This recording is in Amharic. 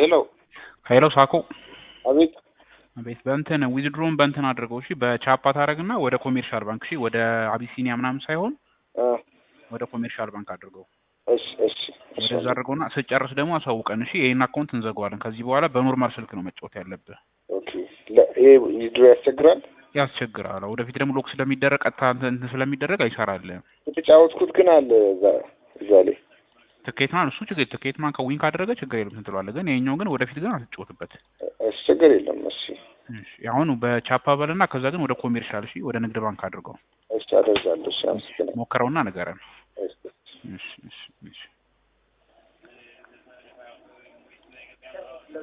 ሄሎ ኃይለው ሳኮ አቤት ቤት በእንትን ዊዝድሮን በእንትን አድርገው እሺ በቻፓ ታደርግና ወደ ኮሜርሻል ባንክ እሺ ወደ አቢሲኒያ ምናምን ሳይሆን አ ወደ ኮሜርሻል ባንክ አድርገው እሺ እሺ እሺ ወደዛ አድርገውና ስጨርስ ደግሞ አሳውቀን እሺ ይሄን አካውንት እንዘጋዋለን ከዚህ በኋላ በኖርማል ስልክ ነው መጫወት ያለብህ ኦኬ ለ- ይሄ ዊዝድሮ ያስቸግራል ያስቸግራል ወደፊት ደግሞ ሎክ ስለሚደረግ ቀጥታ እንትን እንትን ስለሚደረግ አይሰራልህም የተጫወትኩት ግን አለ እዛ እዛ ላይ ትኬት ማን እሱ ችግር ትኬት ማን ከዊን ካደረገ ችግር የለም እንትን ትለዋለህ ግን ይሄኛው ግን ወደፊት ግን አትጫወትበት እሺ ችግር የለም እሺ እሺ አሁን በቻፓ በልና ከዛ ግን ወደ ኮሜርሻል እሺ ወደ ንግድ ባንክ አድርገው እሺ አደርጋለሁ እሺ አመሰግናለሁ ሞክረውና ንገረን